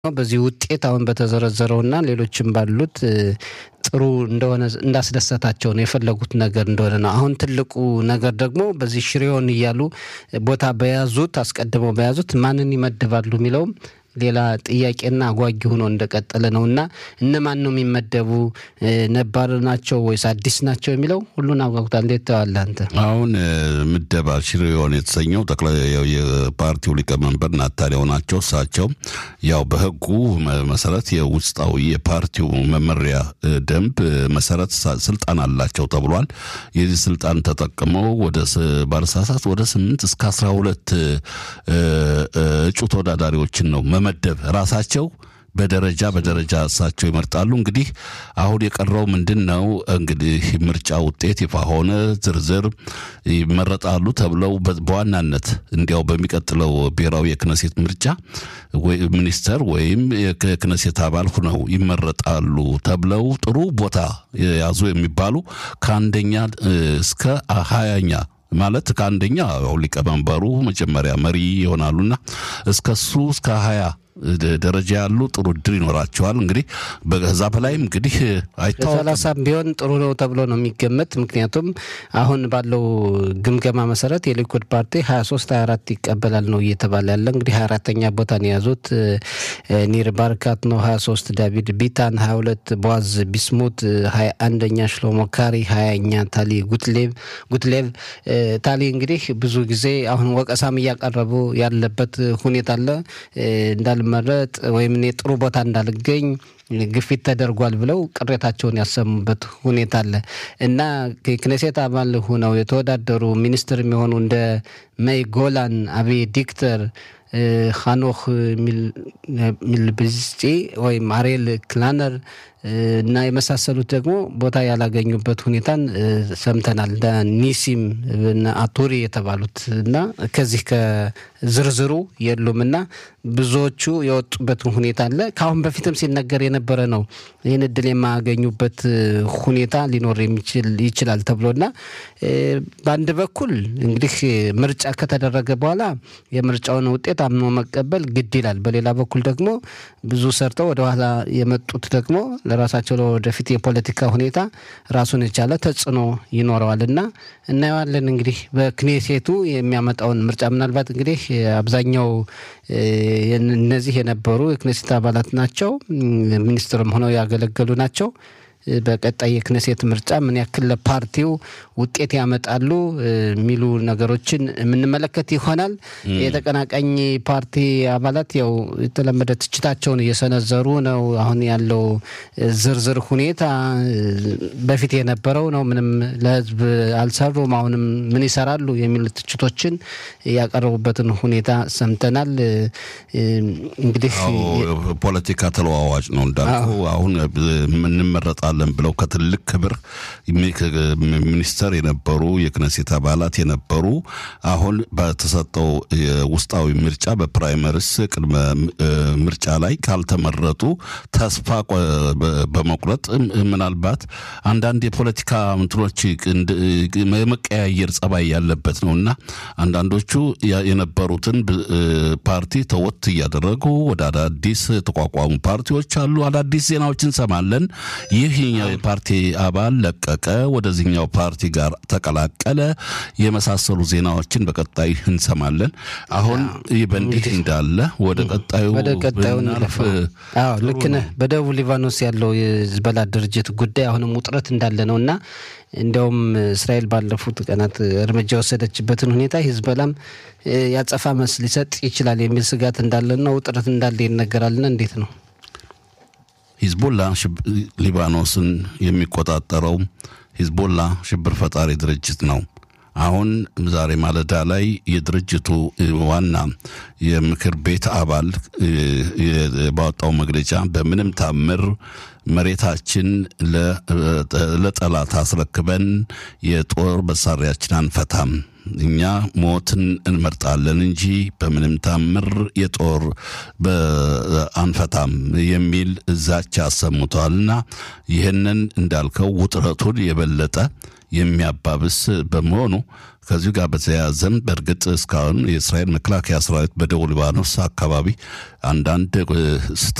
በዚህ ውጤት አሁን በተዘረዘረውና ሌሎችም ባሉት ጥሩ እንደሆነ እንዳስደሰታቸው ነው የፈለጉት ነገር እንደሆነ ነው። አሁን ትልቁ ነገር ደግሞ በዚህ ሽሬውን እያሉ ቦታ በያዙት አስቀድመው በያዙት ማንን ይመድባሉ የሚለውም ሌላ ጥያቄና አጓጊ ሆኖ እንደቀጠለ ነው እና እነማን ነው የሚመደቡ ነባር ናቸው ወይስ አዲስ ናቸው የሚለው ሁሉን አጓጉታል። እንዴት ተዋለ አንተ? አሁን ምደባ ሽሬውን የተሰኘው ጠቅላይ የፓርቲው ሊቀመንበር ናታንያሁ ናቸው። እሳቸው ያው በሕጉ መሰረት የውስጣዊ የፓርቲው መመሪያ ደንብ መሰረት ስልጣን አላቸው ተብሏል። የዚህ ስልጣን ተጠቅመው ወደ ባለሳሳት ወደ ስምንት እስከ አስራ ሁለት እጩ ተወዳዳሪዎችን ነው መመደብ ራሳቸው በደረጃ በደረጃ እሳቸው ይመርጣሉ። እንግዲህ አሁን የቀረው ምንድን ነው? እንግዲህ ምርጫ ውጤት ይፋ ሆነ፣ ዝርዝር ይመረጣሉ ተብለው በዋናነት እንዲያው በሚቀጥለው ብሔራዊ የክነሴት ምርጫ ሚኒስተር ወይም የክነሴት አባል ሁነው ይመረጣሉ ተብለው ጥሩ ቦታ የያዙ የሚባሉ ከአንደኛ እስከ ሀያኛ ማለት ከአንደኛ ሊቀመንበሩ መጀመሪያ መሪ ይሆናሉና እስከሱ እስከ ሀያ ደረጃ ያሉ ጥሩ እድል ይኖራቸዋል። እንግዲህ በዛ በላይም እንግዲህ አይታወቅም። ሰላሳም ቢሆን ጥሩ ነው ተብሎ ነው የሚገመት። ምክንያቱም አሁን ባለው ግምገማ መሰረት የሊኩድ ፓርቲ ሀያ ሶስት ሀያ አራት ይቀበላል ነው እየተባለ ያለ እንግዲህ ሀያ አራተኛ ቦታን የያዙት ኒር ባርካት ነው ሀያ ሶስት ዳቪድ ቢታን ሀያ ሁለት ቦዋዝ ቢስሙት ሀያ አንደኛ ሽሎሞ ካሪ ሀያኛ ታሊ ጉትሌቭ ጉትሌቭ ታሊ እንግዲህ ብዙ ጊዜ አሁን ወቀሳም እያቀረቡ ያለበት ሁኔታ አለ እንዳል መረጥ ወይም እኔ ጥሩ ቦታ እንዳልገኝ ግፊት ተደርጓል ብለው ቅሬታቸውን ያሰሙበት ሁኔታ አለ እና ክኔሴት አባል ሆነው የተወዳደሩ ሚኒስትር የሚሆኑ እንደ መይ ጎላን፣ አብይ ዲክተር፣ ኻኖክ ሚልብዝጪ ወይም አሬል ክላነር እና የመሳሰሉት ደግሞ ቦታ ያላገኙበት ሁኔታን ሰምተናል። ኒሲም አቱሪ የተባሉት እና ከዚህ ከዝርዝሩ የሉም እና ብዙዎቹ የወጡበትን ሁኔታ አለ። ከአሁን በፊትም ሲነገር የነበረ ነው። ይህን እድል የማያገኙበት ሁኔታ ሊኖር ይችላል ተብሎና በአንድ በኩል እንግዲህ ምርጫ ከተደረገ በኋላ የምርጫውን ውጤት አምኖ መቀበል ግድ ይላል። በሌላ በኩል ደግሞ ብዙ ሰርተው ወደኋላ የመጡት ደግሞ ለራሳቸው ለወደፊት የፖለቲካ ሁኔታ ራሱን የቻለ ተጽዕኖ ይኖረዋል እና እናየዋለን እንግዲህ በክኔሴቱ የሚያመጣውን ምርጫ ምናልባት እንግዲህ አብዛኛው እነዚህ የነበሩ የክኔሴት አባላት ናቸው። ሚኒስትርም ሆነው ያገለገሉ ናቸው። በቀጣይ የክነሴት ምርጫ ምን ያክል ለፓርቲው ውጤት ያመጣሉ የሚሉ ነገሮችን የምንመለከት ይሆናል። የተቀናቃኝ ፓርቲ አባላት ያው የተለመደ ትችታቸውን እየሰነዘሩ ነው። አሁን ያለው ዝርዝር ሁኔታ በፊት የነበረው ነው። ምንም ለሕዝብ አልሰሩም፣ አሁንም ምን ይሰራሉ የሚሉ ትችቶችን ያቀረቡበትን ሁኔታ ሰምተናል። እንግዲህ ፖለቲካ ተለዋዋጭ ነው እንዳልኩ አሁን እንመረጣ እንሰጣለን ብለው ከትልቅ ክብር ሚኒስተር የነበሩ የክነሴት አባላት የነበሩ አሁን በተሰጠው ውስጣዊ ምርጫ በፕራይመሪስ ቅድመ ምርጫ ላይ ካልተመረጡ ተስፋ በመቁረጥ ምናልባት አንዳንድ የፖለቲካ እንትኖች የመቀያየር ጸባይ ያለበት ነው እና አንዳንዶቹ የነበሩትን ፓርቲ ተወት እያደረጉ ወደ አዳዲስ የተቋቋሙ ፓርቲዎች አሉ። አዳዲስ ዜናዎች እንሰማለን። ይህ ይህኛው የፓርቲ አባል ለቀቀ፣ ወደዚህኛው ፓርቲ ጋር ተቀላቀለ፣ የመሳሰሉ ዜናዎችን በቀጣይ እንሰማለን። አሁን ይህ በእንዲህ እንዳለ ወደ ቀጣዩ ወደ ቀጣዩ ልክ ነህ። በደቡብ ሊባኖስ ያለው የህዝበላ ድርጅት ጉዳይ አሁንም ውጥረት እንዳለ ነው እና እንዲያውም እስራኤል ባለፉት ቀናት እርምጃ የወሰደችበትን ሁኔታ ሂዝበላም ያጸፋ መልስ ሊሰጥ ይችላል የሚል ስጋት እንዳለና ውጥረት እንዳለ ይነገራልና እንዴት ነው? ሂዝቦላ ሊባኖስን የሚቆጣጠረው ሂዝቦላ ሽብር ፈጣሪ ድርጅት ነው። አሁን ዛሬ ማለዳ ላይ የድርጅቱ ዋና የምክር ቤት አባል ባወጣው መግለጫ በምንም ታምር መሬታችን ለጠላት አስረክበን የጦር መሳሪያችን አንፈታም እኛ ሞትን እንመርጣለን እንጂ በምንም ታምር የጦር አንፈታም የሚል ዛቻ አሰምቷልና ይህንን እንዳልከው ውጥረቱን የበለጠ የሚያባብስ በመሆኑ ከዚሁ ጋር በተያያዘም በእርግጥ እስካሁን የእስራኤል መከላከያ ሰራዊት በደቡብ ሊባኖስ አካባቢ አንዳንድ